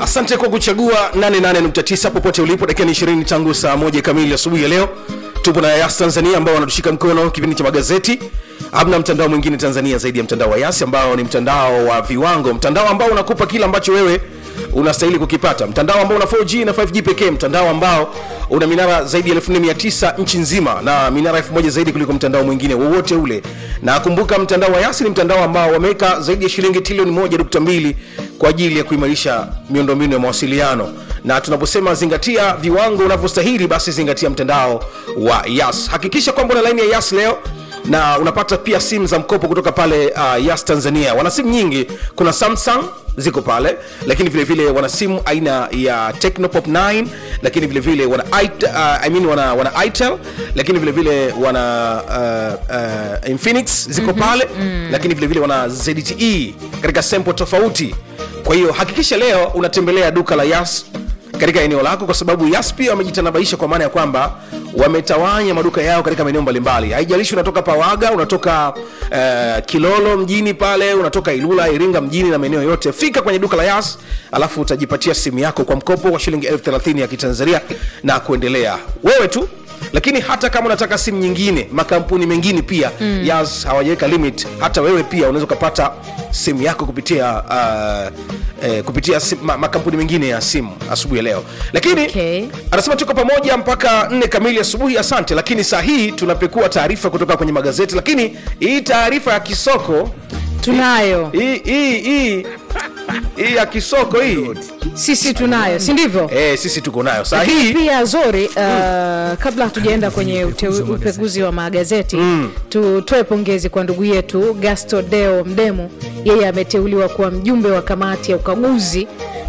asante kwa kuchagua 88.9 popote ulipo dakika ni 20 tangu saa moja kamili asubuhi ya leo tupo na yas tanzania ambao wanatushika mkono kipindi cha magazeti hamna mtandao mwingine tanzania zaidi ya mtandao wa yas ambao ni mtandao wa viwango mtandao ambao unakupa kile ambacho wewe unastahili kukipata mtandao ambao una 4g na 5g pekee mtandao ambao una minara zaidi ya 1900 nchi nzima na minara 1000 zaidi kuliko mtandao mwingine wowote ule na kumbuka mtandao wa yasi ni mtandao ambao wameweka zaidi ya shilingi trilioni 1.2 kwa ajili ya kuimarisha miundombinu ya mawasiliano na tunaposema zingatia viwango unavyostahili basi zingatia mtandao wa yas hakikisha kwamba una laini ya yas leo na unapata pia simu za mkopo kutoka pale uh, yas tanzania wana simu nyingi kuna samsung ziko pale lakini vile vile wana simu aina ya technopop 9 lakini vile vile wana, it, uh, I mean wana, wana itel lakini vile vile wana uh, uh, infinix ziko mm-hmm, pale mm. lakini vile vile wana zte katika sempo tofauti kwa hiyo hakikisha leo unatembelea duka la yas katika eneo lako kwa sababu yas pia wamejitanabaisha kwa maana ya kwamba wametawanya maduka yao katika maeneo mbalimbali haijalishi unatoka pawaga unatoka uh, kilolo mjini pale unatoka ilula iringa mjini na maeneo yote fika kwenye duka la yas alafu utajipatia simu yako kwa mkopo wa shilingi elfu thelathini ya kitanzania na kuendelea wewe tu lakini hata kama unataka simu nyingine makampuni mengine pia mm. yas hawajaweka limit hata wewe pia unaweza ukapata simu yako kupitia uh, eh, kupitia sim, ma, makampuni mengine ya simu asubuhi ya leo lakini Okay. anasema tuko pamoja mpaka nne kamili asubuhi asante lakini saa hii tunapekua taarifa kutoka kwenye magazeti lakini hii taarifa ya kisoko tunayo hii hii hii hii ya kisoko hii sisi tunayo si ndivyo eh, sisi tuko nayo saa Lakini hii pia zori uh, kabla hatujaenda kwenye ute, upekuzi wa magazeti mm. tutoe pongezi kwa ndugu yetu gasto deo mdemu yeye ameteuliwa kuwa mjumbe wa kamati ya ukaguzi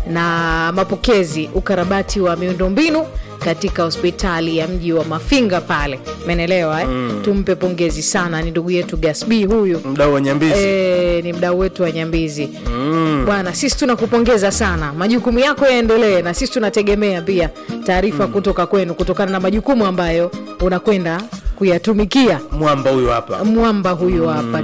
na mapokezi ukarabati wa miundombinu katika hospitali ya mji wa mafinga pale menelewa eh? mm. tumpe pongezi sana ni ndugu yetu gasb huyu mdau wa nyambizi E, ni mdau wetu wa nyambizi mm. bwana sisi tunakupongeza sana majukumu yako yaendelee na sisi tunategemea pia taarifa mm. kutoka kwenu kutokana na majukumu ambayo unakwenda kuyatumikia mwamba huyu hapa mwamba huyu hapa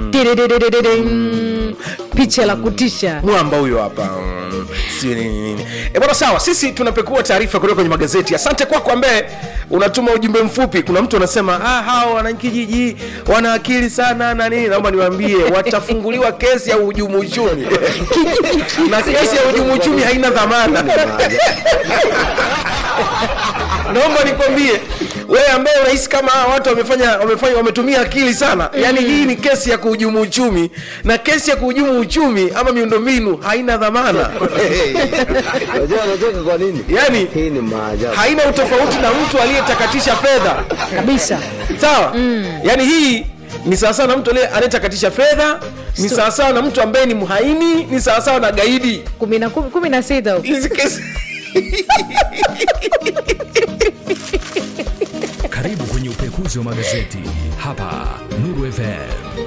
mm. picha la kutisha mwamba huyo hapa Mm, sio nini nini e bwana sawa sisi tunapekua taarifa kutoka kwenye magazeti asante kwako ambaye unatuma ujumbe mfupi kuna mtu anasema ah, hawa wanakijiji wana akili sana na nini naomba niwaambie watafunguliwa kesi ya uhujumu uchumi na kesi ya uhujumu uchumi haina dhamana naomba nikwambie wewe ambaye unahisi kama hawa watu wamefanya wamefanya wametumia akili sana yaani hii ni kesi ya kuhujumu uchumi na kesi ya kuhujumu uchumi ama miundombinu haina dhamana Unajua anacheka kwa nini? yaani Hii ni maajabu. haina utofauti na mtu aliyetakatisha fedha kabisa sawa mm. yaani hii ni sawasawa na mtu aliye- anayetakatisha fedha ni sawasawa na mtu ambaye ni mhaini ni sawasawa na gaidi kumi na kumi- kumi na sita huko. hizi kesi Karibu kwenye upekuzi wa magazeti hapa Nuru FM.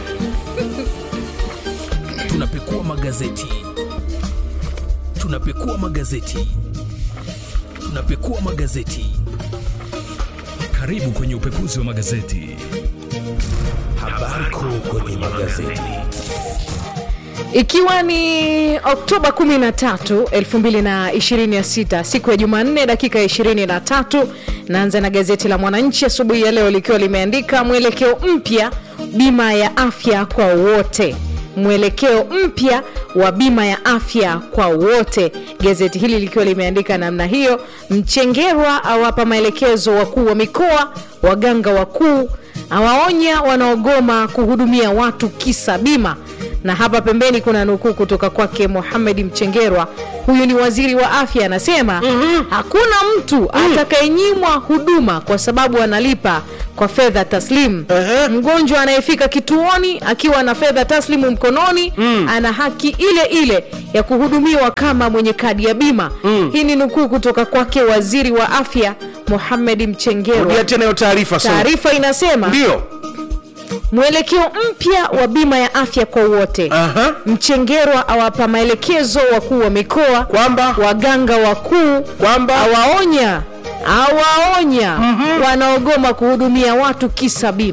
Tunapekua magazeti, tunapekua magazeti, tunapekua magazeti. Karibu kwenye upekuzi wa magazeti. Habari kuu kwenye magazeti. ikiwa ni oktoba 13 2026 siku ya jumanne dakika ya 23 naanza na gazeti la mwananchi asubuhi ya leo likiwa limeandika mwelekeo mpya bima ya afya kwa wote mwelekeo mpya wa bima ya afya kwa wote gazeti hili likiwa limeandika namna hiyo mchengerwa awapa maelekezo wakuu wa mikoa waganga wakuu awaonya wanaogoma kuhudumia watu kisa bima na hapa pembeni kuna nukuu kutoka kwake Mohamed Mchengerwa, huyu ni waziri wa afya, anasema mm-hmm. hakuna mtu mm. atakayenyimwa huduma kwa sababu analipa kwa fedha taslimu. Ehe. Mgonjwa anayefika kituoni akiwa na fedha taslimu mkononi mm. ana haki ile ile ya kuhudumiwa kama mwenye kadi ya bima mm. hii ni nukuu kutoka kwake waziri wa afya Mohamed Mchengerwa. rudia tena hiyo taarifa sorry. Taarifa inasema ndio mwelekeo mpya wa bima ya afya kwa wote Aha. mchengerwa awapa maelekezo wakuu wa mikoa Kwamba? waganga wakuu Kwamba? awaonya awaonya mm-hmm. wanaogoma kuhudumia watu kisa bima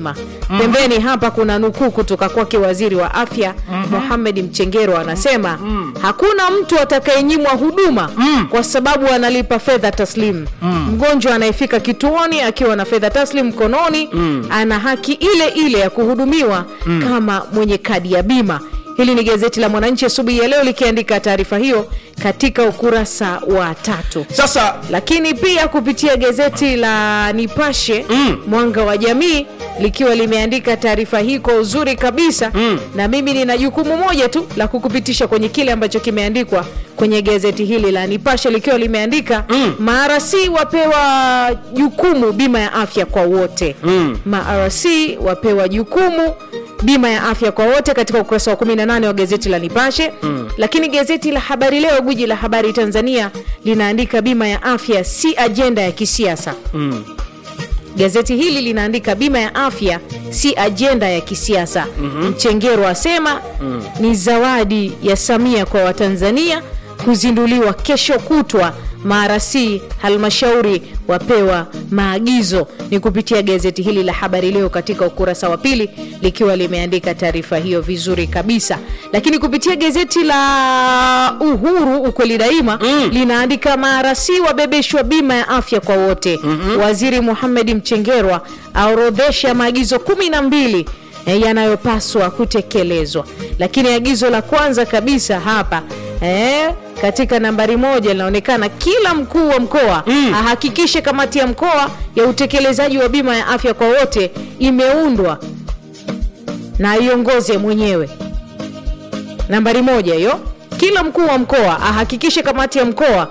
pembeni hapa kuna nukuu kutoka kwake waziri wa afya Mohamed Mchengero anasema hakuna mtu atakayenyimwa huduma kwa sababu analipa fedha taslim. Mgonjwa anayefika kituoni akiwa na fedha taslim mkononi ana haki ile ile ya kuhudumiwa kama mwenye kadi ya bima. Hili ni gazeti la Mwananchi asubuhi ya leo likiandika taarifa hiyo katika ukurasa wa tatu sasa lakini pia kupitia gazeti la Nipashe Mwanga wa Jamii likiwa limeandika taarifa hii kwa uzuri kabisa na mimi nina jukumu moja tu la kukupitisha kwenye kile ambacho kimeandikwa kwenye gazeti hili la Nipashe likiwa limeandika MRC wapewa jukumu bima ya afya kwa wote MRC wapewa jukumu bima ya afya kwa wote katika ukurasa wa 18 wa gazeti la Nipashe lakini gazeti la Habari Leo gwiji la habari Tanzania linaandika bima ya afya si ajenda ya kisiasa Gazeti hili linaandika bima ya afya si ajenda ya kisiasa. Mchengero asema ni zawadi ya Samia kwa Watanzania kuzinduliwa kesho kutwa. Marasi halmashauri wapewa maagizo. Ni kupitia gazeti hili la Habari Leo katika ukurasa wa pili likiwa limeandika taarifa hiyo vizuri kabisa, lakini kupitia gazeti la Uhuru ukweli daima linaandika marasi wabebeshwa bima ya afya kwa wote. Waziri Mohamed Mchengerwa aorodhesha maagizo kumi na mbili eh, yanayopaswa kutekelezwa, lakini agizo la kwanza kabisa hapa eh, katika nambari moja linaonekana kila mkuu wa mkoa ahakikishe kamati ya mkoa ya utekelezaji wa bima ya afya kwa wote imeundwa na iongoze mwenyewe. Nambari moja hiyo, kila mkuu wa mkoa ahakikishe kamati ya mkoa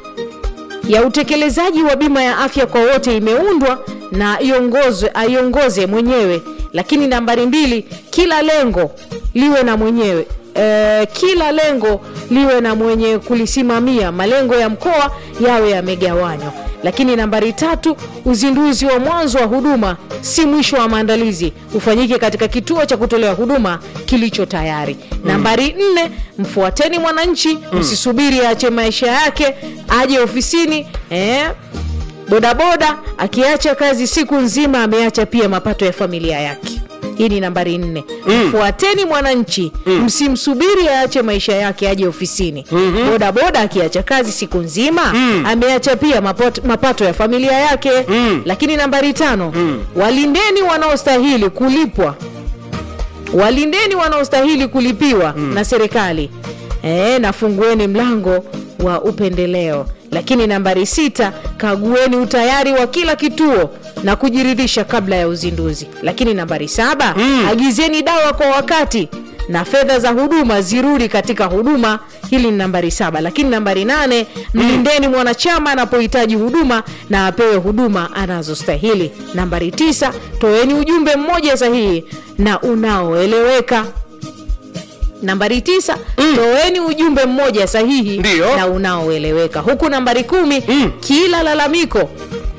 ya utekelezaji wa bima ya afya kwa wote imeundwa na iongozwe aiongoze mwenyewe. Lakini nambari mbili, kila lengo liwe na mwenyewe e, kila lengo liwe na mwenye kulisimamia. Malengo ya mkoa yawe yamegawanywa. Lakini nambari tatu, uzinduzi wa mwanzo wa huduma si mwisho wa maandalizi, ufanyike katika kituo cha kutolea huduma kilicho tayari. Nambari nne, mfuateni mwananchi, msisubiri aache maisha yake aje ofisini eh, bodaboda akiacha kazi siku nzima ameacha pia mapato ya familia yake. Hii ni nambari nne. Mfuateni mwananchi, msimsubiri aache maisha yake aje ofisini. Bodaboda akiacha kazi siku nzima ameacha pia mapato, mapato ya familia yake. Lakini nambari tano, walindeni wanaostahili kulipwa walindeni wanaostahili kulipiwa na serikali e, na fungueni mlango wa upendeleo. Lakini nambari sita, kagueni utayari wa kila kituo na kujiridhisha kabla ya uzinduzi. Lakini nambari saba, agizeni dawa kwa wakati na fedha za huduma zirudi katika huduma. Hili ni nambari saba. Lakini nambari nane, mlindeni mwanachama anapohitaji huduma na apewe huduma anazostahili. Nambari tisa, toeni ujumbe mmoja sahihi na unaoeleweka. Nambari tisa, toeni ujumbe mmoja sahihi Ndiyo. na unaoeleweka. Huku nambari kumi, kila lalamiko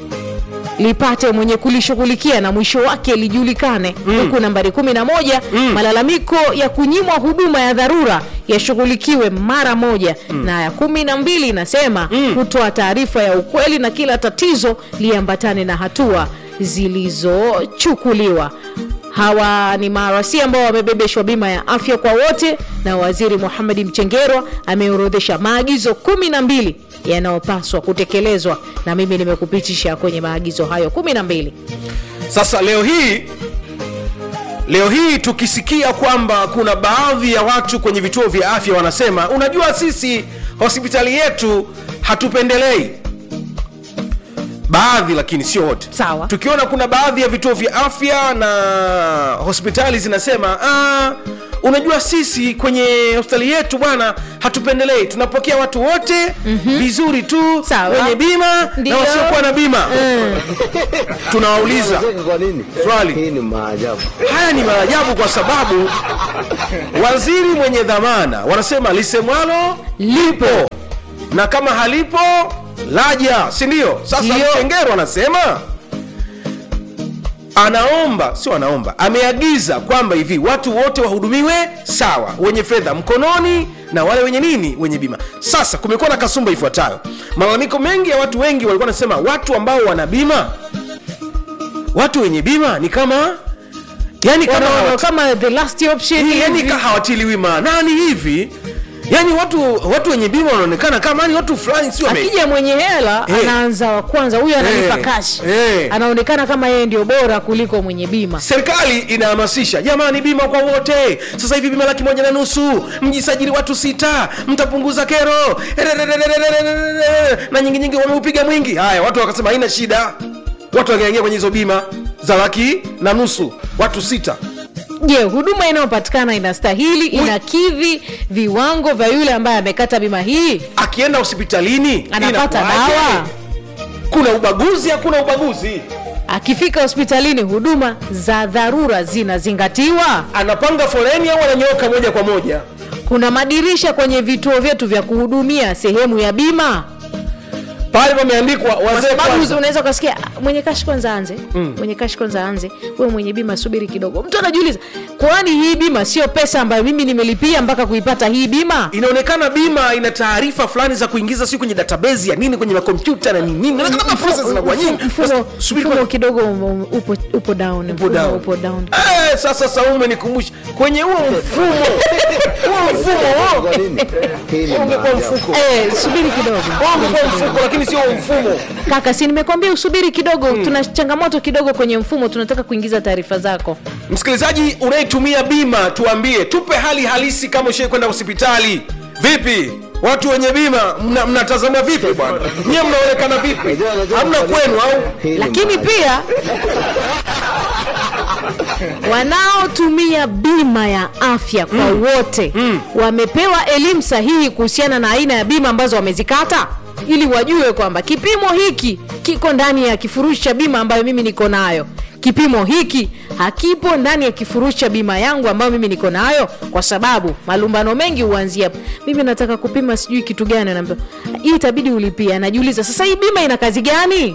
lipate mwenye kulishughulikia na mwisho wake lijulikane. Huku nambari kumi na moja malalamiko ya kunyimwa huduma ya dharura yashughulikiwe mara moja, na ya kumi na mbili inasema kutoa taarifa ya ukweli na kila tatizo liambatane na hatua zilizochukuliwa. Hawa ni marasi ambao wamebebeshwa bima ya afya kwa wote, na Waziri Mohamed Mchengerwa ameorodhesha maagizo kumi na mbili yanayopaswa kutekelezwa, na mimi nimekupitisha kwenye maagizo hayo kumi na mbili. sasa leo hii leo hii tukisikia kwamba kuna baadhi ya watu kwenye vituo vya afya wanasema unajua sisi hospitali yetu hatupendelei baadhi lakini sio wote Sawa. tukiona kuna baadhi ya vituo vya afya na hospitali zinasema ah, unajua sisi kwenye hospitali yetu bwana hatupendelei tunapokea watu wote vizuri tu Sawa. wenye bima Ndio. na wasiokuwa na bima tunawauliza Unacheka kwa nini? Swali. Hii ni maajabu. haya ni maajabu kwa sababu waziri mwenye dhamana wanasema lisemwalo lipo na kama halipo laja si ndio sasa Ndio. mchengero anasema anaomba sio anaomba ameagiza kwamba hivi watu wote wahudumiwe sawa wenye fedha mkononi na wale wenye nini wenye bima sasa kumekuwa na kasumba ifuatayo malalamiko mengi ya watu wengi walikuwa wanasema watu ambao wana bima watu wenye bima ni kama yani kama Wanaona hawati- kama the last option yani hivi. ka hawatiliwi maanani hivi yani watu watu wenye bima wanaonekana kama ni watu fulani sio wame- akija mwenye hela Eh. anaanza wa kwanza huyu analipa Eh. cash Eh. anaonekana kama yeye ndio bora kuliko mwenye bima serikali inahamasisha jamani bima kwa wote sasa hivi bima laki moja na nusu mjisajili watu sita mtapunguza kero na nyingi nyingi wameupiga mwingi haya watu wakasema haina shida watu wakaingia kwenye hizo bima za laki na nusu watu sita je huduma inayopatikana inastahili inakidhi viwango vya yule ambaye amekata bima hii akienda hospitalini anapata inakuwaje? dawa kuna ubaguzi hakuna ubaguzi akifika hospitalini huduma za dharura zinazingatiwa anapanga foleni au ananyooka moja kwa moja kuna madirisha kwenye vituo vyetu vya kuhudumia sehemu ya bima pale pameandikwa kwa wazee sababu kwanza unaweza ukasikia "Ah, mwenye kashi kwanza anze mm. mwenye kashi kwanza anze wewe mwenye bima subiri kidogo mtu anajiuliza kwani hii bima sio pesa ambayo mimi nimelipia mpaka kuipata hii bima inaonekana bima ina taarifa fulani za kuingiza si kwenye database ya nini kwenye makompyuta na nini nini Inaonekana kama process zinakuwa nyingi mfumo, Sasa, subiri mfumo kwanza. kidogo um, upo, upo down Upo mfumo down. upo down Eh, sasa Saumu nikumbushe kwenye huo mfumo huo mfumo huo Kwa nini? Hii ni ungekuwa maajabu. mfuko Eh, subiri kidogo Huo ungekuwa mfuko lakini sio huo mfumo kaka si nimekwambia usubiri kidogo tuna changamoto kidogo kwenye mfumo tunataka kuingiza taarifa zako msikilizaji unayetumia bima tuambie tupe hali halisi kama ushai kwenda hospitali vipi watu wenye bima mna- mnatazama vipi bwana nyie mnaonekana vipi Unajua- unajua hamna kwa nini? kwenu au Hii ni lakini maajabu. pia wanaotumia bima ya afya kwa wote wamepewa elimu sahihi kuhusiana na aina ya bima ambazo wamezikata ili wajue kwamba kipimo hiki kiko ndani ya kifurushi cha bima ambayo mimi niko nayo kipimo hiki hakipo ndani ya kifurushi cha bima yangu ambayo mimi niko nayo kwa sababu malumbano mengi huanzia hapo. mimi nataka kupima sijui kitu gani naambia hii itabidi ulipia najiuliza sasa hii bima ina kazi gani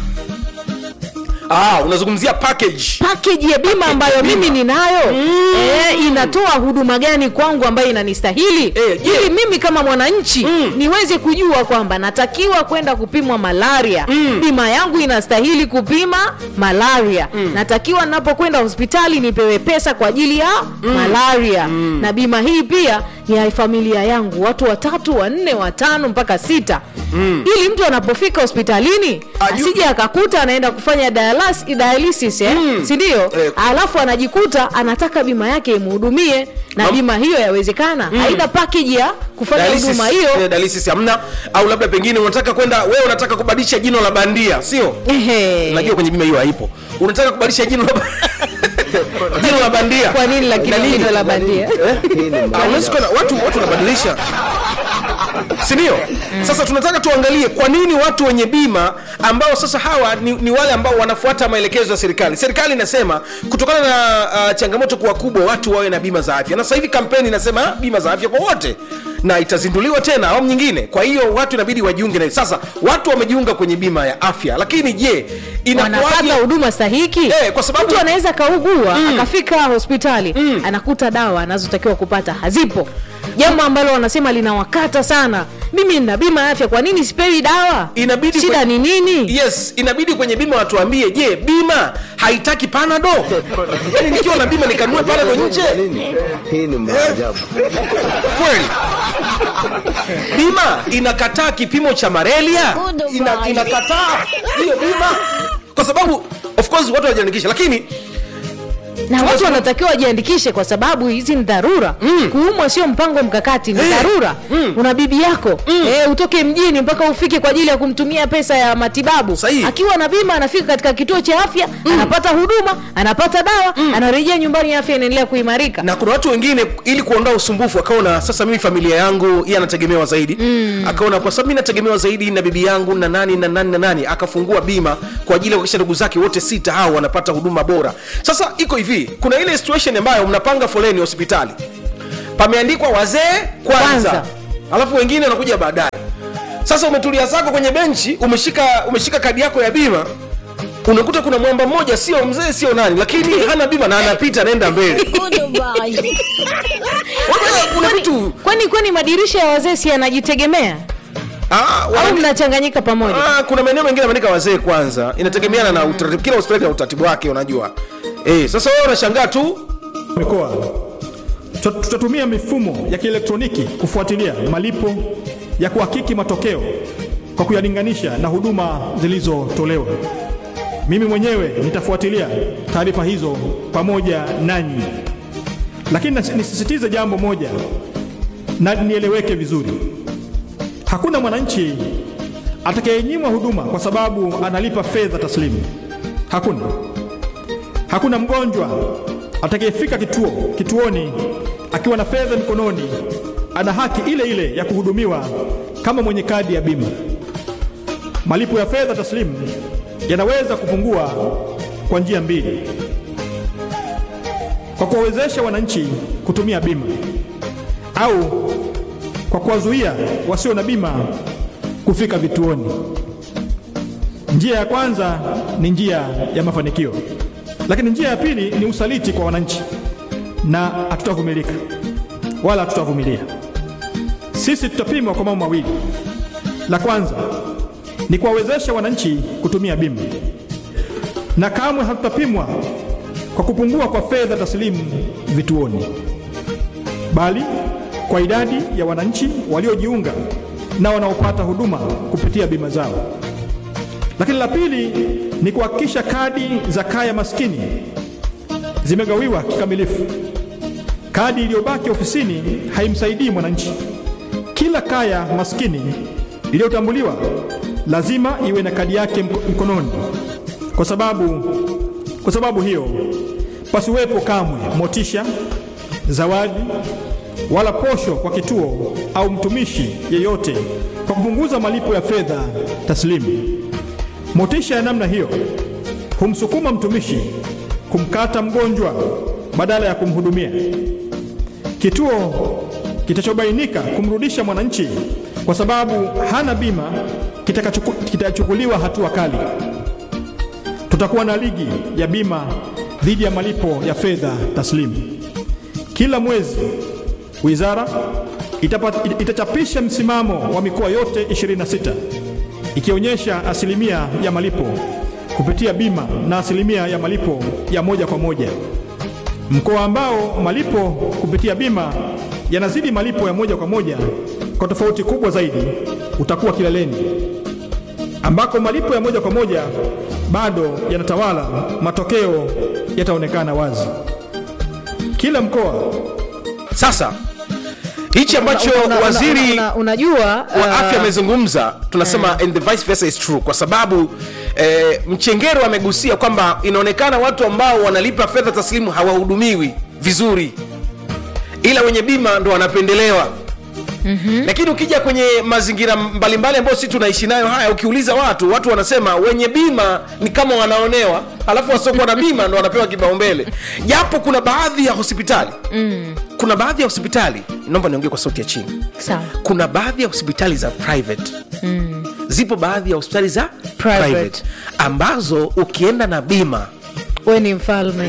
ah, unazungumzia package pakeji ya bima ambayo mimi ninayo mm. e, inatoa huduma gani kwangu ambayo inanistahili Eh, je. ili mimi kama mwananchi mm. niweze kujua kwamba natakiwa kwenda kupimwa malaria mm. bima yangu inastahili kupima malaria mm. natakiwa napokwenda hospitali nipewe pesa kwa ajili ya mm. malaria mm. na bima hii pia ni ya familia yangu watu watatu wanne watano mpaka sita mm. ili mtu anapofika hospitalini Aju- asije akakuta anaenda kufanya dialas- dialysis eh? mm. sindio Eh. alafu anajikuta anataka bima yake imhudumie na Mam- bima hiyo yawezekana mm. haina pakeji ya kufanya Dialysis- huduma hiyo eh, dialysis hamna au labda pengine unataka kwenda wewe unataka kubadilisha jino la bandia sio Ehe. najua kwenye bima hiyo haipo unataka kubadilisha jino la jino la bandia kwa nini lakini Dalili. jino la bandia Hii ni Ah, unaweza maajabu. kwenda watu watu wanabadilisha sindio sasa tunataka tuangalie kwa nini watu wenye bima ambao sasa hawa ni, ni wale ambao wanafuata maelekezo ya serikali serikali inasema kutokana na uh, changamoto kuwa kubwa watu wawe na bima za afya na sasa hivi kampeni inasema "Ah, bima za afya kwa wote na itazinduliwa tena awamu nyingine kwa hiyo watu inabidi wajiunge na sasa watu wamejiunga kwenye bima ya afya lakini je wanapata inakuwaje huduma stahiki Eh, kwa sababu- mtu anaweza akaugua akafika hospitali anakuta dawa anazotakiwa kupata hazipo jambo ambalo wanasema linawakata sana mimi nina bima ya afya kwa nini sipewi dawa Inabidi shida kwe- ni nini yes inabidi kwenye bima watuambie je bima haitaki panado yani nikiwa na bima nikanue panado nje Kwa nini? Hii ni maajabu. kweli bima inakataa kipimo cha malaria Ina, inakataa hiyo bima kwa sababu of course watu wajiandikisha lakini na watu wanatakiwa wajiandikishe kwa sababu hizi ni dharura mm. kuumwa sio mpango mkakati ni Eh, dharura mm. una bibi yako mm. e, utoke mjini mpaka ufike kwa ajili ya kumtumia pesa ya matibabu Sahihi. akiwa na bima anafika katika kituo cha afya mm. anapata huduma anapata dawa mm. anarejea nyumbani afya inaendelea kuimarika na kuna watu wengine ili kuondoa usumbufu akaona sasa mimi familia yangu iye anategemewa zaidi mm. akaona kwa sababu mi nategemewa zaidi na bibi yangu na nani na nani na nani akafungua bima kwa ajili ya kuhakikisha ndugu zake wote sita hao wanapata huduma bora sasa iko hivi kuna ile situation ambayo mnapanga foleni hospitali pameandikwa wazee kwanza, Kwanza. alafu wengine wanakuja baadaye sasa umetulia zako kwenye benchi umeshika umeshika kadi yako ya bima unakuta kuna mwamba mmoja sio mzee sio nani lakini hana bima na anapita anaenda mbele Unajua, kuna vitu kwani kwani madirisha ya wazee si yanajitegemea Ah, au wana- mnachanganyika pamoja Ah, kuna maeneo mengine ameandika wazee kwanza inategemeana na utaratibu kila hospitali na utaratibu wake unajua eh, sasa wewe unashangaa tu mikoa Tuta- tutatumia mifumo ya kielektroniki kufuatilia malipo ya kuhakiki matokeo kwa kuyalinganisha na huduma zilizotolewa. Mimi mwenyewe nitafuatilia taarifa hizo pamoja nanyi, lakini nasi- nisisitize jambo moja na nieleweke vizuri: hakuna mwananchi atakayenyimwa huduma kwa sababu analipa fedha taslimu. Hakuna. Hakuna mgonjwa atakayefika kituo kituoni akiwa na fedha mikononi ana haki ile ile ya kuhudumiwa kama mwenye kadi ya bima. Malipo ya fedha taslimu yanaweza kupungua kwa njia mbili: kwa kuwawezesha wananchi kutumia bima au kwa kuwazuia wasio na bima kufika vituoni. Njia ya kwanza ni njia ya mafanikio, lakini njia ya pili ni usaliti kwa wananchi, na hatutavumilika wala hatutavumilia. Sisi tutapimwa kwa mambo mawili. La kwanza ni kuwawezesha wananchi kutumia bima, na kamwe hatutapimwa kwa kupungua kwa fedha taslimu vituoni, bali kwa idadi ya wananchi waliojiunga na wanaopata huduma kupitia bima zao. Lakini la pili ni kuhakikisha kadi za kaya maskini zimegawiwa kikamilifu. Kadi iliyobaki ofisini haimsaidii mwananchi. Kila kaya maskini iliyotambuliwa lazima iwe na kadi yake mko- mkononi, kwa sababu, kwa sababu hiyo pasiwepo kamwe motisha, zawadi wala posho kwa kituo au mtumishi yeyote kwa kupunguza malipo ya fedha taslimu. Motisha ya namna hiyo humsukuma mtumishi kumkata mgonjwa badala ya kumhudumia. Kituo kitachobainika kumrudisha mwananchi kwa sababu hana bima kitakachuku- kitachukuliwa hatua kali. Tutakuwa na ligi ya bima dhidi ya malipo ya fedha taslimu. Kila mwezi wizara itapa- itachapisha msimamo wa mikoa yote 26 ikionyesha asilimia ya malipo kupitia bima na asilimia ya malipo ya moja kwa moja. Mkoa ambao malipo kupitia bima yanazidi malipo ya moja kwa moja kwa tofauti kubwa zaidi utakuwa kileleni, ambako malipo ya moja kwa moja bado yanatawala, matokeo yataonekana wazi. Kila mkoa sasa hichi ambacho Una- una- una- waziri una- unajua wa uh, afya amezungumza tunasema and the vice versa is true kwa sababu eh, mchengero amegusia kwamba inaonekana watu ambao wanalipa fedha taslimu hawahudumiwi vizuri ila wenye bima ndo wanapendelewa Mm-hmm. lakini ukija kwenye mazingira mbalimbali ambayo sisi tunaishi nayo haya ukiuliza watu watu wanasema wenye bima ni kama wanaonewa alafu wasiokuwa na bima ndo wanapewa kipaumbele japo kuna baadhi ya hospitali mm. kuna baadhi ya hospitali naomba niongee kwa sauti ya chini sawa kuna baadhi ya hospitali za private mm. zipo baadhi ya hospitali za Private. private ambazo ukienda na bima we ni mfalme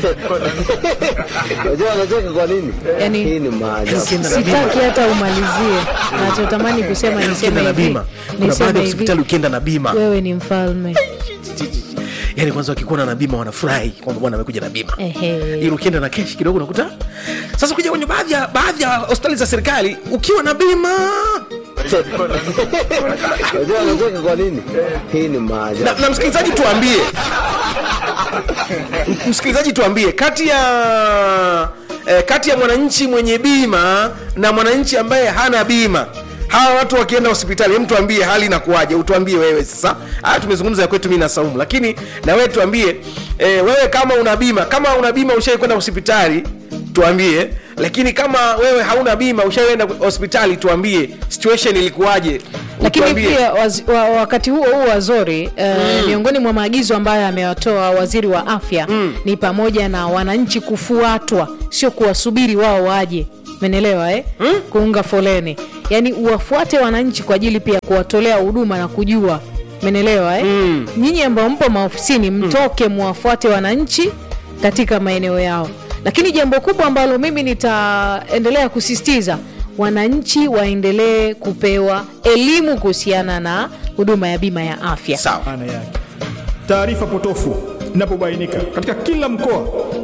Unajua anacheka kwa nini? Yani- Hii ni maajabu. ukienda na bima sitaki hata umalizie nachotamani kusema ukienda niseme na hivi bima kuna baadhi niseme ya hivi hospitali ukienda na bima wewe ni mfalme yani kwanza wakikuona na bima wanafurahi kwamba bwana amekuja na bima Ehe. ili ukienda na keshi kidogo unakuta sasa kuja kwenye baadhi ya baadhi ya hospitali za serikali ukiwa na bima Unajua anacheka kwa nini? Hii ni maajabu. na, na msikilizaji tuambie M- msikilizaji tuambie kati ya eh, kati ya mwananchi mwenye bima na mwananchi ambaye hana bima hawa watu wakienda hospitali hem tuambie hali inakuwaje utuambie wewe sasa haya tumezungumza ya kwetu mi na saumu lakini na wewe tuambie eh, wewe kama una bima kama una bima ushai kwenda hospitali tuambie lakini kama wewe hauna bima ushaienda hospitali tuambie situation ilikuwaje lakini Utuambie. pia waz, wa, wakati huo huo wazori uh, miongoni mwa maagizo ambayo amewatoa waziri wa afya mm. ni pamoja na wananchi kufuatwa sio kuwasubiri wao waje menelewa eh? mm? kuunga foleni yaani uwafuate wananchi kwa ajili pia kuwatolea huduma na kujua menelewa eh? mm. nyinyi ambao mpo maofisini mtoke muwafuate wananchi katika maeneo yao lakini jambo kubwa ambalo mimi nitaendelea kusisitiza wananchi waendelee kupewa elimu kuhusiana na huduma ya bima ya afya sawa maana yake. Taarifa potofu inapobainika katika kila mkoa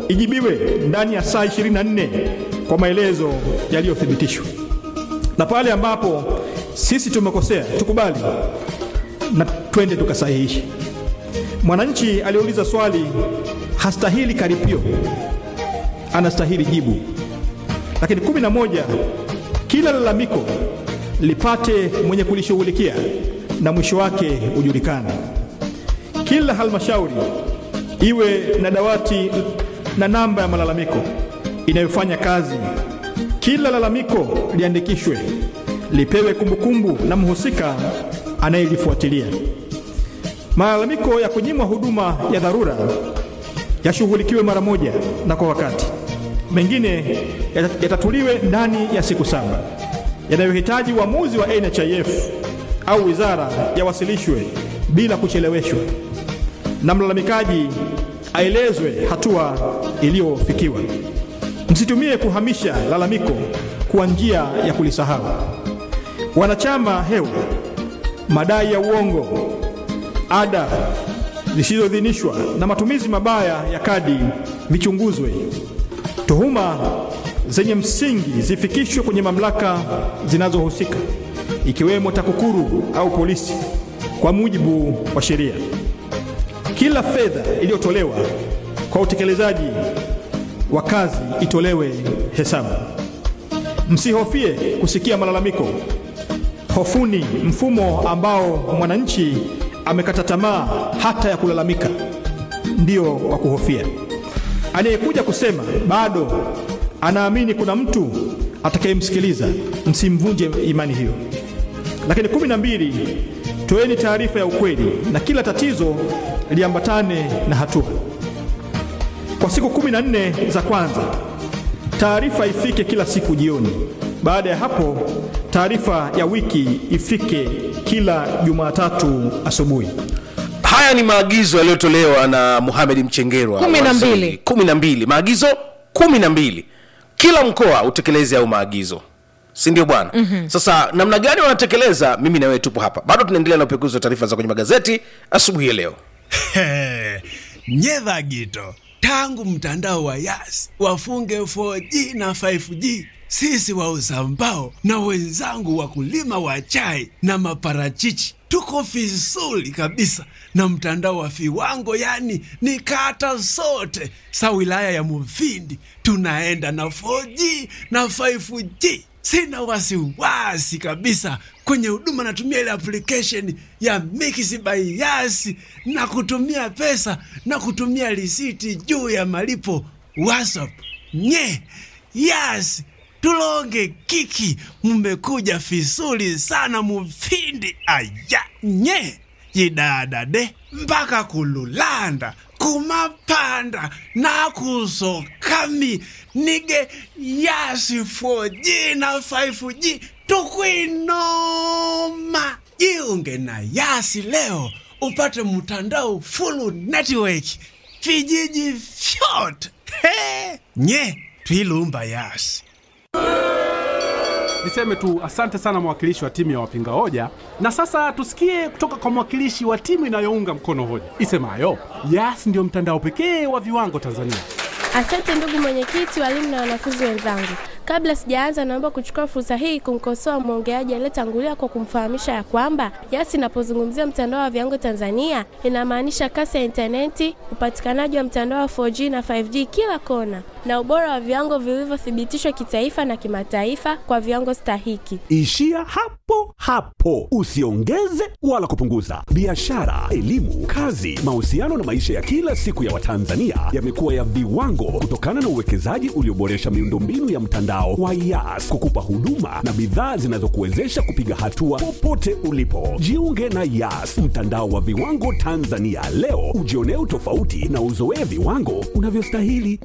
ijibiwe ndani ya saa 24 kwa maelezo yaliyothibitishwa, na pale ambapo sisi tumekosea tukubali na twende tukasahihishe. Mwananchi aliyeuliza swali hastahili karipio, anastahili jibu. Lakini kumi na moja, kila lalamiko lipate mwenye kulishughulikia na mwisho wake ujulikane. Kila halmashauri iwe na dawati na namba ya malalamiko inayofanya kazi. Kila lalamiko liandikishwe, lipewe kumbukumbu na mhusika anayelifuatilia. Malalamiko ya kunyimwa huduma ya dharura yashughulikiwe mara moja na kwa wakati. Mengine yata- yatatuliwe ndani ya siku saba. Yanayohitaji uamuzi wa NHIF au wizara yawasilishwe bila kucheleweshwa, na mlalamikaji aelezwe hatua iliyofikiwa. Msitumie kuhamisha lalamiko kwa njia ya kulisahau. Wanachama hewa, madai ya uongo, ada zisizoidhinishwa na matumizi mabaya ya kadi vichunguzwe. Tuhuma zenye msingi zifikishwe kwenye mamlaka zinazohusika ikiwemo TAKUKURU au polisi kwa mujibu wa sheria. Kila fedha iliyotolewa kwa utekelezaji wa kazi itolewe hesabu. Msihofie kusikia malalamiko. Hofuni mfumo ambao mwananchi amekata tamaa hata ya kulalamika, ndio wa kuhofia. Anayekuja kusema bado anaamini kuna mtu atakayemsikiliza, msimvunje imani hiyo. Lakini kumi na mbili, toeni taarifa ya ukweli na kila tatizo liambatane na hatua. Kwa siku kumi na nne za kwanza, taarifa ifike kila siku jioni. Baada ya hapo, taarifa ya wiki ifike kila Jumatatu asubuhi. haya ni maagizo yaliyotolewa na Mohamed Mchengerwa Kumi na waziri. mbili. kumi na mbili maagizo kumi na mbili kila mkoa utekeleze au maagizo si ndio bwana mm-hmm. sasa namna gani wanatekeleza mimi na wewe tupo hapa bado tunaendelea na upekuzi wa taarifa za kwenye magazeti asubuhi ya leo nyedha gito tangu mtandao wa yas wafunge 4G na 5G sisi wauza mbao na wenzangu wakulima wa chai na maparachichi tuko vizuri kabisa na mtandao wa viwango yani ni kata zote sa wilaya ya muvindi tunaenda na 4G na 5G sina wasiwasi kabisa kwenye huduma natumia ile application ya Mix by Yas na kutumia pesa na kutumia risiti juu ya malipo WhatsApp. Nye Yas tulonge kiki, mmekuja vizuri sana mufindi aya nye yidadade mpaka kululanda kumapanda nakusokami nige yasi 4G na 5G tukwinoma jiunge na yasi leo upate mtandao full network vijiji vyote He! nye twilumba yasi Niseme tu asante sana mwakilishi wa timu ya wapinga hoja, na sasa tusikie kutoka kwa mwakilishi wa timu inayounga mkono hoja isemayo Yas ndio mtandao pekee wa viwango Tanzania. Asante ndugu mwenyekiti, walimu na wanafunzi wenzangu. Kabla sijaanza, naomba kuchukua fursa hii kumkosoa mwongeaji aliyetangulia kwa kumfahamisha ya kwamba Yas inapozungumzia mtandao wa viwango Tanzania inamaanisha kasi ya intaneti, upatikanaji wa mtandao wa 4G na 5G kila kona, na ubora wa viwango vilivyothibitishwa kitaifa na kimataifa kwa viwango stahiki. Ishia hapo hapo, usiongeze wala kupunguza. Biashara, elimu, kazi, mahusiano na maisha ya kila siku ya Watanzania yamekuwa ya viwango kutokana na uwekezaji ulioboresha miundombinu ya mtandao wa Yas kukupa huduma na bidhaa zinazokuwezesha kupiga hatua popote ulipo. Jiunge na Yas, mtandao wa viwango Tanzania leo, ujionee utofauti na uzoee viwango unavyostahili.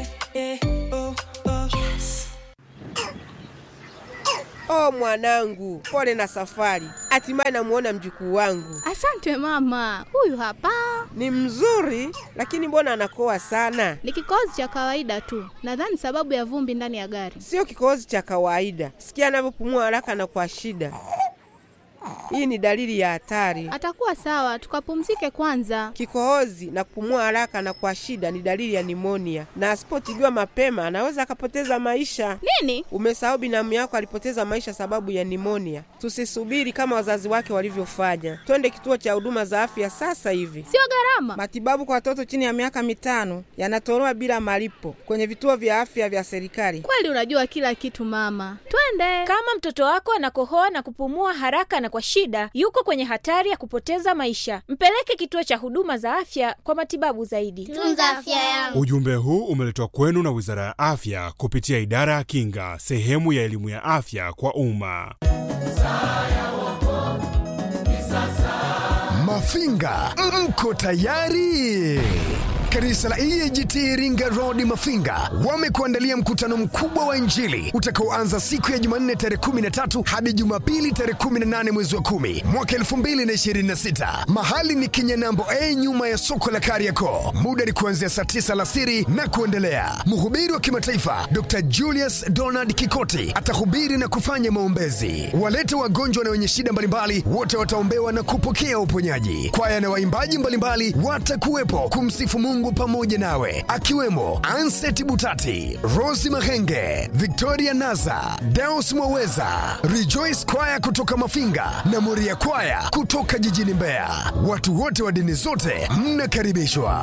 Oh mwanangu, pole na safari. Hatimaye namuona mjukuu wangu. Asante mama, huyu hapa Ni mzuri, lakini mbona anakoa sana? ni kikohozi cha kawaida tu, nadhani sababu ya vumbi ndani ya gari. Sio kikohozi cha kawaida. Sikia anavyopumua haraka na kwa shida. Hii ni dalili ya hatari. Atakuwa sawa, tukapumzike kwanza. Kikohozi na kupumua haraka na kwa shida ni dalili ya nimonia, na asipotibiwa mapema anaweza akapoteza maisha. Nini? Umesahau binamu yako alipoteza maisha sababu ya nimonia. Tusisubiri kama wazazi wake walivyofanya, twende kituo cha huduma za afya sasa hivi. Sio gharama. Matibabu kwa watoto chini ya miaka mitano yanatolewa bila malipo kwenye vituo vya afya vya serikali. Kweli unajua kila kitu mama. Twende. Kama mtoto wako anakohoa na kupumua haraka na kwa shida, yuko kwenye hatari ya kupoteza maisha. Mpeleke kituo cha huduma za afya kwa matibabu zaidi. Tunza afya yangu. Ujumbe huu umeletwa kwenu na Wizara ya Afya kupitia Idara ya Kinga, sehemu ya elimu ya afya kwa umma. Mafinga, mko tayari? Kanisa la EAGT Iringa Road Mafinga wamekuandalia mkutano mkubwa wa Injili utakaoanza siku ya Jumanne tarehe 13 hadi Jumapili tarehe 18 mwezi wa 10 mwaka 2026. Mahali ni Kinyanambo A nyuma ya soko la Kariakoo. Muda ni kuanzia saa 9 alasiri na kuendelea. Mhubiri wa kimataifa Dr. Julius Donald Kikoti atahubiri na kufanya maombezi. Walete wagonjwa na wenye shida mbalimbali wote wataombewa na kupokea uponyaji. Kwaya na waimbaji mbalimbali watakuwepo kumsifu Mungu pamoja nawe, akiwemo Anset Butati, Rosi Mahenge, Victoria Naza, Deus Mwaweza, Rejoice Kwaya kutoka Mafinga na Moria Kwaya kutoka jijini Mbeya. Watu wote wa dini zote mnakaribishwa.